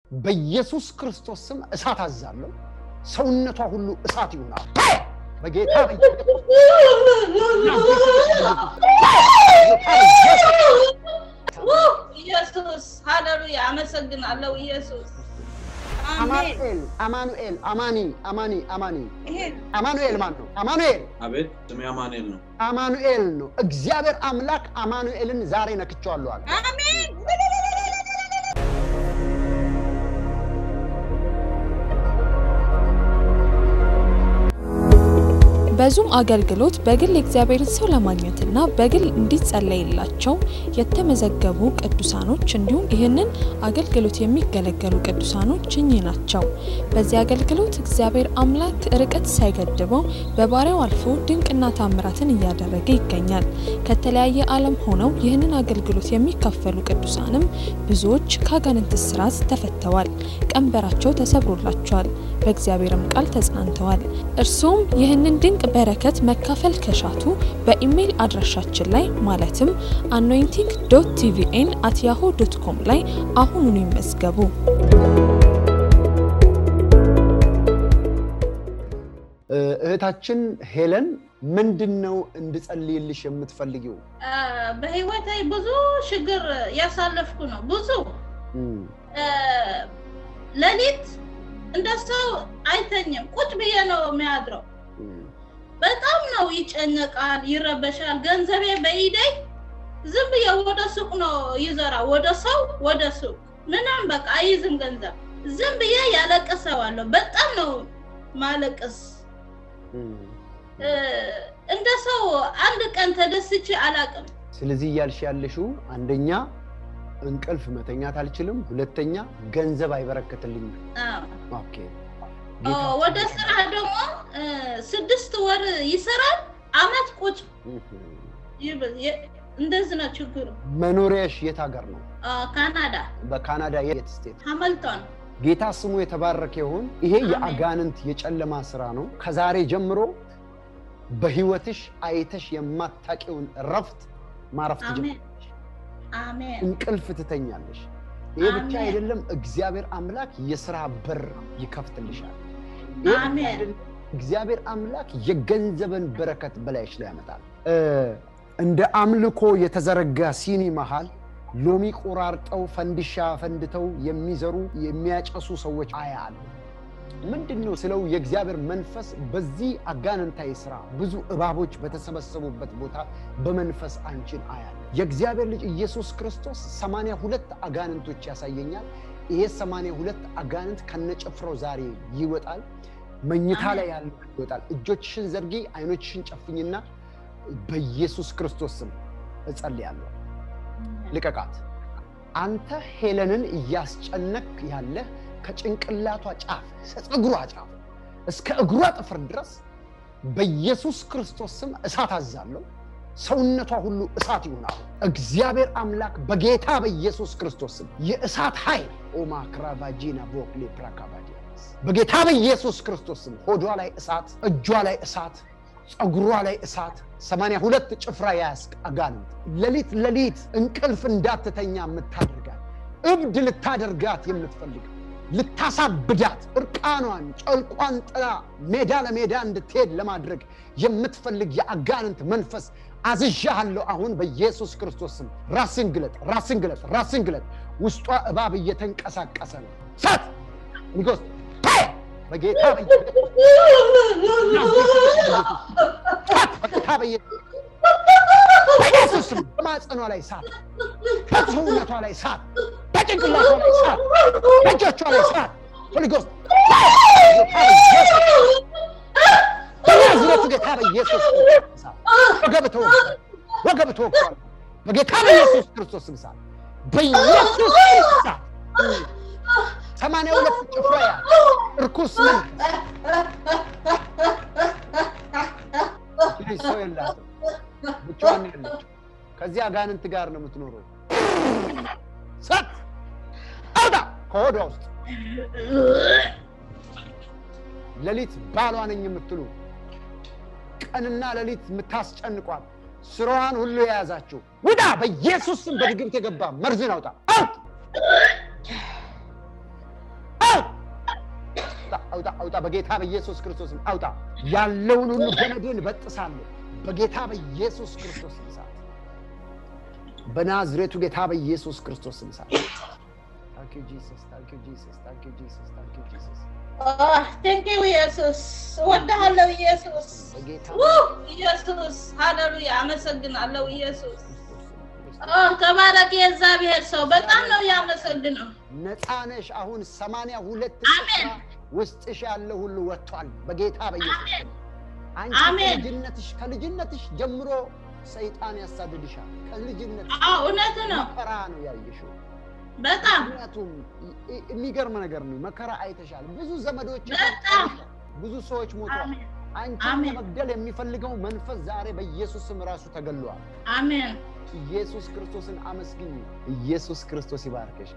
በኢየሱስ ክርስቶስ ስም እሳት አዛለሁ። ሰውነቷ ሁሉ እሳት ይሆናል በጌታ ኢየሱስ ሃሌሉያ! አመሰግናለሁ ኢየሱስ። አሜን። አማኑኤል አማኑኤል አማኒ አማኒ አማኒ ይሄ አማኑኤል ማን ነው? አማኑኤል አቤት ስሜ አማኑኤል ነው። አማኑኤል ነው። እግዚአብሔር አምላክ አማኑኤልን ዛሬ ነክቼዋለሁ አለ። አሜን። በዙም አገልግሎት በግል የእግዚአብሔርን ሰው ለማግኘትና በግል እንዲጸለይላቸው የተመዘገቡ ቅዱሳኖች እንዲሁም ይህንን አገልግሎት የሚገለገሉ ቅዱሳኖች እኚህ ናቸው። በዚህ አገልግሎት እግዚአብሔር አምላክ ርቀት ሳይገድበው በባሪያው አልፎ ድንቅና ታምራትን እያደረገ ይገኛል። ከተለያየ ዓለም ሆነው ይህንን አገልግሎት የሚካፈሉ ቅዱሳንም ብዙዎች ከአጋንንት እስራት ተፈተዋል፣ ቀንበራቸው ተሰብሮላቸዋል፣ በእግዚአብሔርም ቃል ተጽናንተዋል። እርሱም ይህንን ድንቅ በረከት መካፈል ከሻቱ በኢሜይል አድራሻችን ላይ ማለትም አኖይንቲንግ ዶት ቲቪኤን አት ያሆ ዶት ኮም ላይ አሁኑኑ ይመዝገቡ። እህታችን ሄለን ምንድን ነው እንድጸልይልሽ የምትፈልጊው? አ፣ በህይወቴ ብዙ ችግር ያሳለፍኩ ነው። ብዙ እም፣ አ፣ ሌሊት እንደ ሰው አይተኝም። ቁጭ ብዬ ነው የሚያድረው። እም፣ በጣም ነው ይጨነቃል፣ ይረበሻል። ገንዘቤ በኢደይ ዝም ብዬ ወደ ሱቅ ነው ይዘራ፣ ወደ ሰው ወደ ሱቅ ምንም በቃ አይዝም ገንዘብ። ዝም ብዬ ያለቅሰዋለሁ። በጣም ነው ማለቅስ። እም። እ፣ እንደ ሰው አንድ ቀን ተደስቼ አላቅም። ስለዚህ እያልሽ ያለሽው አንደኛ እንቅልፍ መተኛት አልችልም፣ ሁለተኛ ገንዘብ አይበረክትልኝም። አዎ። ኦኬ ኦ፣ ወደ ስራ ደግሞ እ፣ ስድስት ወር ይሰራል፣ አመት ቁጭ እም። ይብል። የ- እንደዚህ ነው ችግሩ። መኖሪያሽ የት ሀገር ነው? አ፣ ካናዳ በካናዳ የት ስቴት? ሃምልቶን። ጌታ ስሙ የተባረከ ይሁን። ይሄ አሜን። የአጋንንት የጨለማ ስራ ነው። ከዛሬ ጀምሮ በህይወትሽ አይተሽ የማታውቂውን እረፍት ማረፍ አሜን ትጀምራለሽ። አሜን እንቅልፍ ትተኛለሽ። ይህ ብቻ አሜን። አይደለም፣ እግዚአብሔር አምላክ የስራ በር ይከፍትልሻል። ይህ ብቻ አሜን። አይደለም፣ እግዚአብሔር አምላክ የገንዘብን በረከት በላይሽ ላይ ያመጣል። እ፣ እንደ አምልኮ የተዘረጋ ሲኒ መሃል ሎሚ ቆራርጠው ፈንዲሻ ፈንድተው የሚዘሩ የሚያጨሱ ሰዎች አያሉ። ምንድን ነው ስለው የእግዚአብሔር መንፈስ በዚህ አጋንንታዊ ስራ ብዙ እባቦች በተሰበሰቡበት ቦታ በመንፈስ አንቺን አያለ። የእግዚአብሔር ልጅ ኢየሱስ ክርስቶስ ሰማንያ ሁለት አጋንንቶች ያሳየኛል። ይሄ ሰማንያ ሁለት አጋንንት ከነጭፍራው ዛሬ ይወጣል። መኝታ ላይ ያለ ይወጣል። እጆችሽን ዘርጊ፣ አይኖችሽን ጨፍኝና በኢየሱስ ክርስቶስ ስም እጸልያለሁ። ልቀቃት። አንተ ሄለንን እያስጨነክ ያለህ ከጭንቅላቷ ጫፍ ከፀጉሯ ጫፍ እስከ እግሯ ጥፍር ድረስ በኢየሱስ ክርስቶስ ስም እሳት አዛለሁ። ሰውነቷ ሁሉ እሳት ይሆናል። እግዚአብሔር አምላክ በጌታ በኢየሱስ ክርስቶስ ስም የእሳት ኃይል ኦማ ክራቫጂና ቦክሌ ፕራካቫዲያስ በጌታ በኢየሱስ ክርስቶስ ስም ሆዷ ላይ እሳት፣ እጇ ላይ እሳት፣ ፀጉሯ ላይ እሳት ሰማንያ ሁለት ጭፍራ ያስቅ አጋንንት ሌሊት ሌሊት እንቅልፍ እንዳትተኛ የምታደርጋት እብድ ልታደርጋት የምትፈልግ ልታሳብዳት እርቃኗን ጨልቋን ጥላ ሜዳ ለሜዳ እንድትሄድ ለማድረግ የምትፈልግ የአጋንንት መንፈስ አዝዣሃለሁ። አሁን በኢየሱስ ክርስቶስ ስም ራስን ግለጥ፣ ራስን ግለጥ፣ ራስን ግለጥ። ውስጧ እባብ እየተንቀሳቀሰ ነው። ሳት ንጎስ በጌታ በኢየሱስ በጌታ በኢየሱስ በኢየሱስ ስም በማጸኗ ላይ ሳት፣ በሰውነቷ ላይ ሳት፣ በጭንቅላቷ ላይ ሳት፣ በእጆቿ ላይ ሳት። ሆሊ ጎስት በናዝሬቱ ጌታ በኢየሱስ ክርስቶስ ሳት፣ ወገብ ተወግቷል፣ ወገብ ተወግቷል። በጌታ በኢየሱስ ክርስቶስ ስም ሳት፣ በኢየሱስ ስም ሳት። ሰማንያ ሁለት ጭፍራ ያ እርኩስ መንፈስ ልጅ ሰው የላትም፣ ብቻዋን ነው ያለችው። ከዚህ አጋንንት ጋር ነው የምትኖረው። ሰት አውጣ ከሆዷ ውስጥ ሌሊት ባሏ ነኝ የምትሉ ቀንና ሌሊት የምታስጨንቋት ስራዋን ሁሉ የያዛችሁ ውዳ በኢየሱስ ስም በድግምት የገባ መርዝን አውጣ አውጥ አውጣ አውጣ በጌታ በኢየሱስ ክርስቶስ ስም አውጣ ያለውን ሁሉ ገመድን በጥሳለሁ በጌታ በኢየሱስ ክርስቶስ ስም እሳት በናዝሬቱ ጌታ በኢየሱስ ክርስቶስ ስም እሳት ታንክ ዩ ጂሰስ ታንክ ዩ ጂሰስ ታንክ ዩ ጂሰስ ታንክ ዩ ጂሰስ ቴንኪው ኢየሱስ እወድሃለሁ ኢየሱስ በጌታ ውይ ኢየሱስ ሃሌሉያ አመሰግናለሁ ኢየሱስ ኦ ተባረክ የእግዚአብሔር ሰው በጣም ነው ያመሰግነው ነፃ ነሽ አሁን ሰማንያ ሁለት አሜን። ውስጥሽ ያለ ሁሉ ወጥቷል በጌታ በኢየሱስ አሜን። ስም። አንቺ አሜን። ከልጅነትሽ ከልጅነትሽ ጀምሮ ሰይጣን ያሳድድሻል ከልጅነትሽ አዎ እውነት ነው መከራ ነው ያየሽው በጣም ምክንያቱም ይ- የሚገርም ነገር ነው መከራ አይተሻል ብዙ ዘመዶች በጣም። ብዙ ሰዎች ሞተዋል አሜን አንቺን አሜን። ለመግደል የሚፈልገው መንፈስ ዛሬ በኢየሱስ ስም ራሱ ተገሏል አሜን ኢየሱስ ክርስቶስን አመስግኝ ኢየሱስ ክርስቶስ ይባርከሽ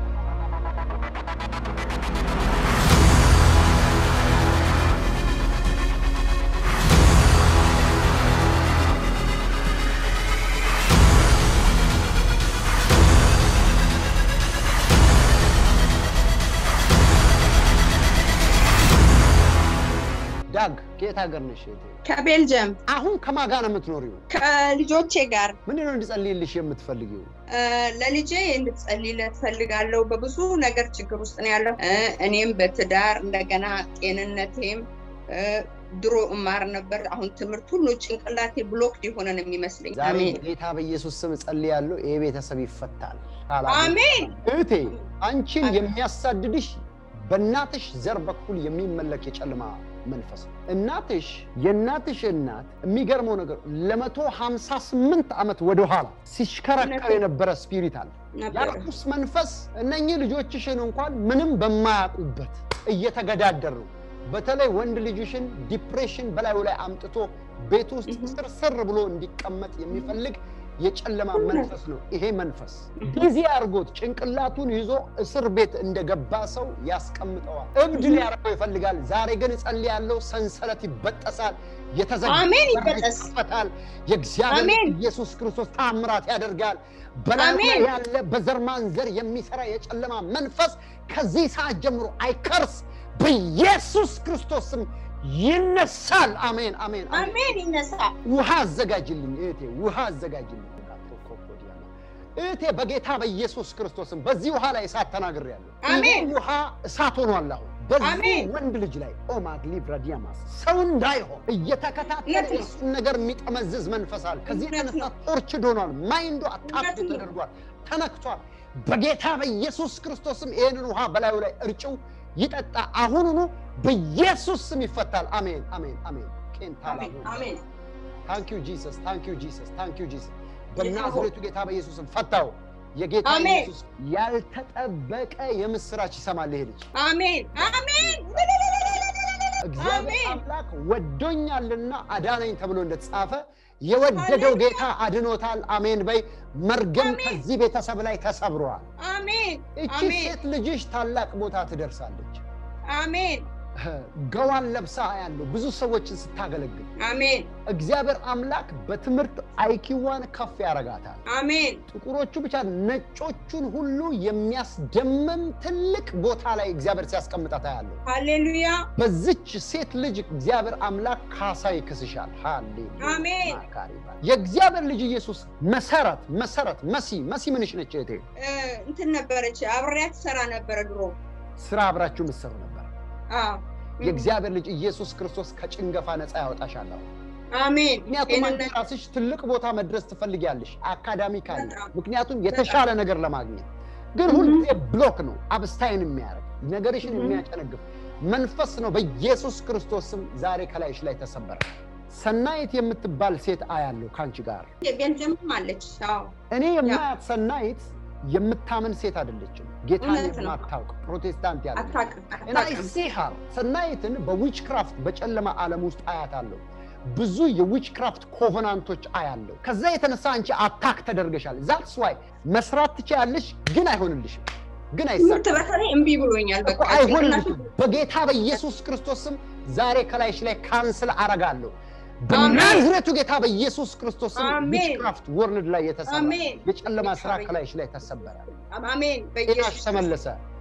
ዳግ ከየት ሀገር ነሽ እህቴ? ከቤልጅየም አሁን ከማን ጋር ነው የምትኖሪው ከልጆቼ ጋር ምንድን ነው እንድጸልይልሽ የምትፈልጊው እ፣ ለልጄ እንድትጸልይለት ፈልጋለሁ። በብዙ ነገር ችግር ውስጥ ነው ያለው። እ፣ እኔም በትዳር እንደገና ጤንነቴም እ፣ ድሮ እማር ነበር። አሁን ትምህርት ሁሉ ጭንቅላቴ ብሎክድ የሆነ ነው የሚመስለኝ። ዛሬ አሜን ጌታ በኢየሱስ ስም ጸልያለሁ ይህ ቤተሰብ ይፈታል ካላ- አሜን እህቴ አንቺን የሚያሳድድሽ በእናትሽ ዘር በኩል የሚመለክ የጨለማ መንፈስ ነው። እናትሽ የእናትሽ እናት የሚገርመው ነገር ለመቶ ሀምሳ ስምንት ዓመት ወደኋላ ሲሽከረከር የነበረ ስፒሪት አለ። ነበረ። የርኩስ መንፈስ እነኚህ ልጆችሽን እንኳን ምንም በማያውቁበት እየተገዳደሩ በተለይ ወንድ ልጅሽን ዲፕሬሽን በላዩ ላይ አምጥቶ ቤት ውስጥ Mhm. ስርስር ብሎ እንዲቀመጥ የሚፈልግ የጨለማ እውነት። መንፈስ ነው። ይሄ መንፈስ Mhm. ቢዚ አድርጎት ጭንቅላቱን ይዞ እስር ቤት እንደገባ ሰው ያስቀምጠዋል። እብድ Mhm. ሊያደርገው ይፈልጋል። ዛሬ ግን እጸልያለሁ፣ ሰንሰለት ይበጠሳል፣ የተዘጋ አሜን፣ በር ይበጠስ። ይከፈታል። የእግዚአብሔር አሜን። ኢየሱስ ክርስቶስ ታምራት ያደርጋል። በላዩ ላይ አሜን። ያለ በዘር ማንዘር የሚሰራ የጨለማ መንፈስ ከዚህ ሰዓት ጀምሮ አይከርስ፣ በኢየሱስ ክርስቶስ ስም ይነሳል። አሜን፣ አሜን፣ አሜን። አሜን ይነሳ። ውሃ አዘጋጅልኝ እህቴ፣ ውሃ አዘጋጅልኝ። እህቴ በጌታ በኢየሱስ ክርስቶስም በዚህ ውሃ ላይ እሳት ተናግሬያለሁ። አሜን። ይህ ውሃ እሳት ሆኗል። አሁን በዚህ አሜን። ወንድ ልጅ ላይ ኦማግ ሊብራ ዲያማስ ሰው እንዳይሆን እየተከታተለ እውነት ነው። የእሱን ነገር የሚጠመዝዝ መንፈስ አለ። ከዚህ እውነት የተነሳ ነው። ኦርችድ ሆኗል። ማይንዱ አታፕ እውነት ነው። ተደርጓል፣ ተነክቷል። በጌታ በኢየሱስ ክርስቶስም ይህንን ውሃ በላዩ ላይ እርጭው ይጠጣ። አሁኑኑ በኢየሱስ ስም ይፈታል። አሜን፣ አሜን፣ አሜን። ቄንታላ አሜን አሜን ታንክ ዩ ጂሰስ ታንክ ዩ ጂሰስ ታንክ ዩ ጂሰስ በናዝሬቱ ጌታ በኢየሱስም ፈታው። የጌታ አሜን። ኢየሱስ ያልተጠበቀ የምስራች ይሰማል ይሄ ልጅ። አሜን አሜን እግዚአብሔር አሜን። አምላክ ወዶኛልና አዳነኝ ተብሎ እንደተጻፈ የወደደው ሃሌሉያ። ጌታ አድኖታል። አሜን በይ። መርገም አሜን። ከዚህ ቤተሰብ ላይ ተሰብሯል። አሜን እቺ አሜን ሴት ልጅሽ ታላቅ ቦታ ትደርሳለች። አሜን ገዋን ለብሳ ያለው ብዙ ሰዎችን ስታገለግል አሜን እግዚአብሔር አምላክ በትምህርት አይኪዋን ከፍ ያደርጋታል። አሜን ጥቁሮቹ ብቻ ነጮቹን ሁሉ የሚያስደምም ትልቅ ቦታ ላይ እግዚአብሔር ሲያስቀምጣት ያለው ሃሌሉያ በዚች ሴት ልጅ እግዚአብሔር አምላክ ካሳ ይክስሻል። ሃሌሉያ አሜን። ማካሪባ የእግዚአብሔር ልጅ ኢየሱስ መሰረት መሰረት መሲ መሲ ምንሽ ነች እህቴ? እ፣ እንትን ነበረች አብሬያት ትሰራ ነበረ ድሮ ስራ አብራችሁ የምትሰሩ ነበር። አዎ የእግዚአብሔር ልጅ ኢየሱስ ክርስቶስ ከጭንገፋ ነፃ ያወጣሻል። አሁን አሜን ምክንያቱም አንቺ ጤንነት ራስሽ ትልቅ ቦታ መድረስ ትፈልጊያለሽ አካዳሚካሊ፣ በጣም። ምክንያቱም የተሻለ ነገር ለማግኘት ግን Mhm. ሁልጊዜ ብሎክ ነው አብስታይን የሚያደርግ ነገርሽን Mhm. የሚያጨነግፍ መንፈስ ነው። በኢየሱስ ክርስቶስ ስም ዛሬ ከላይሽ ላይ ተሰበረ። ሰናይት የምትባል ሴት አያለሁ ከአንቺ ጋር። የቤልጅየምም አለች አዎ እኔ የማያት ሰናይት የምታምን ሴት አይደለችም። ጌታን እውነት ነው። የማታውቅ ፕሮቴስታንት ያለ አታውቅም እና አታውቅም ሲሃር ሰናይትን በዊች ክራፍት በጨለማ ዓለም ውስጥ አያታለሁ። ብዙ የዊች ክራፍት ኮቨናንቶች አያለሁ። ከዛ የተነሳ አንቺ አታክ ተደርገሻል። ዛትስ ዋይ መስራት ትችያለሽ፣ ግን አይሆንልሽም፣ ግን ትምህርት አይሳካም በተለይ እምቢ ብሎኛል በቃ እኮ አይሆንልሽም። ጭንቅላቴ- በጌታ በኢየሱስ ክርስቶስ ስም ዛሬ ከላይሽ ላይ ካንስል አረጋለሁ። አሜን። በናዝሬቱ ጌታ በኢየሱስ ክርስቶስ ስም አሜን። ዊች ክራፍት ወርልድ ላይ የተሰራ አሜን የጨለማ ስራ ጌታ ከላይሽ ላይ ተሰበረ። አሜን ጤናሽ በኢየሱስ ተመለሰ።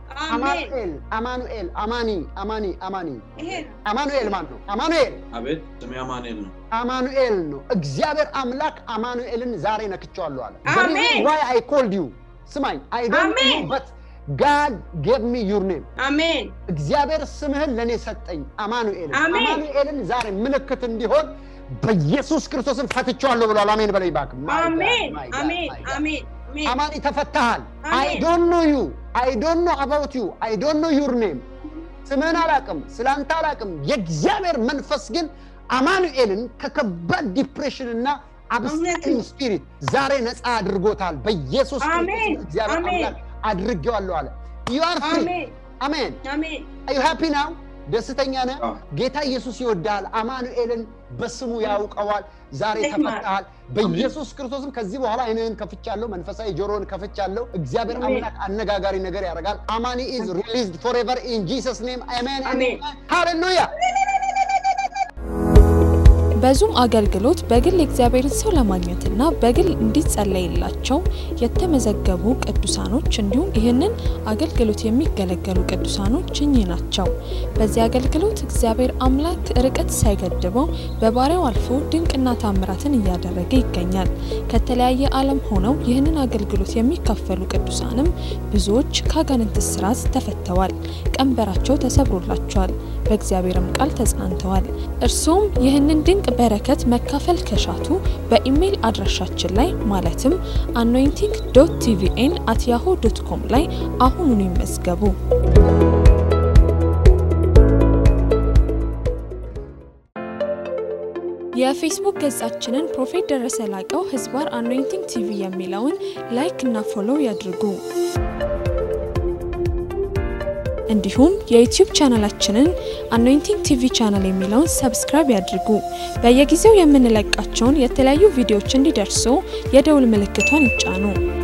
አሜን አማኑኤል አማኑኤል አማኒ አማኒ አማኒ ይሄ ነው አማኑኤል ማን ነው? አማኑኤል አቤት ስሜ አማኑኤል ነው። አማኑኤል ነው። እግዚአብሔር አምላክ አማኑኤልን ዛሬ ነክቼዋለሁ አለ። አሜን። ዋይ አይ ኮልድ ዩ ስማኝ፣ አይ ዶንት ኖ አሜን። በት ጋድ ጌቭ ሚ ዩር ኔም አሜን እግዚአብሔር ስምህን ለእኔ ሰጠኝ አማኑኤልን። አሜን። አማኑኤልን ዛሬ ምልክት እንዲሆን በኢየሱስ ክርስቶስን ፈትቼዋለሁ ብሏል። አሜን በለኝ እባክህ። My God, አሜን my God, አሜን my God. አሜን አሜን አማኒ ተፈታሃል። አይ አሜን። ዶንት ኖ ዩ አይ ዶንት ኖ አባውት ዩ አይ ዶንት ኖ ዩር ኔም ስምህን አላቅም፣ ስላንተ አላቅም። የእግዚአብሔር መንፈስ ግን አማኑኤልን ከከባድ ዲፕሬሽን እና አብስቲንግ ስፒሪት ዛሬ ነፃ አድርጎታል። በኢየሱስ አሜን። ክርስቶስ እግዚአብሔር አሜን። አምላክ አድርጌዋለሁ አለ። ዩ አር ፍሪ። አሜን አሜን። አሜን አዩ ሃፒ ናው? ደስተኛ ነህ? አዎ። ጌታ ኢየሱስ ይወዳል። አማኑኤልን በስሙ ያውቀዋል። ዛሬ ይህማ- ተፈታሃል። በኢየሱስ ክርስቶስም ከዚህ በኋላ አይንህን ከፍቻለሁ፣ መንፈሳዊ ጆሮን ከፍቻለሁ። እግዚአብሔር አሜን። አምላክ አነጋጋሪ ነገር ያደርጋል። አማኒ ኢዝ ሪሊዝድ ፎሬቨር ኢን ጂሰስ ኔም አሜን አሜን። ሃሌሉያ። በዙም አገልግሎት በግል የእግዚአብሔርን ሰው ለማግኘትና በግል እንዲጸለይላቸው የተመዘገቡ ቅዱሳኖች እንዲሁም ይህንን አገልግሎት የሚገለገሉ ቅዱሳኖች እኚህ ናቸው። በዚህ አገልግሎት እግዚአብሔር አምላክ ርቀት ሳይገድበው በባሪያው አልፎ ድንቅና ታምራትን እያደረገ ይገኛል። ከተለያየ ዓለም ሆነው ይህንን አገልግሎት የሚካፈሉ ቅዱሳንም ብዙዎች ከአጋንንት እስራት ተፈተዋል፣ ቀንበራቸው ተሰብሮላቸዋል፣ በእግዚአብሔርም ቃል ተጽናንተዋል። እርሱም ይህንን ድንቅ በረከት መካፈል ከሻቱ በኢሜይል አድራሻችን ላይ ማለትም አኖይንቲንግ ዶት ቲቪኤን አት ያሆ ዶት ኮም ላይ አሁኑን ይመዝገቡ። የፌስቡክ ገጻችንን ፕሮፌት ደረሰ ላቀው ህዝባር አኖይንቲንግ ቲቪ የሚለውን ላይክ እና ፎሎው ያድርጉ። እንዲሁም የዩቲዩብ ቻናላችንን አኖይንቲንግ ቲቪ ቻናል የሚለውን ሰብስክራይብ ያድርጉ። በየጊዜው የምንለቃቸውን የተለያዩ ቪዲዮዎች እንዲደርሱ የደውል ምልክቷን ይጫኑ።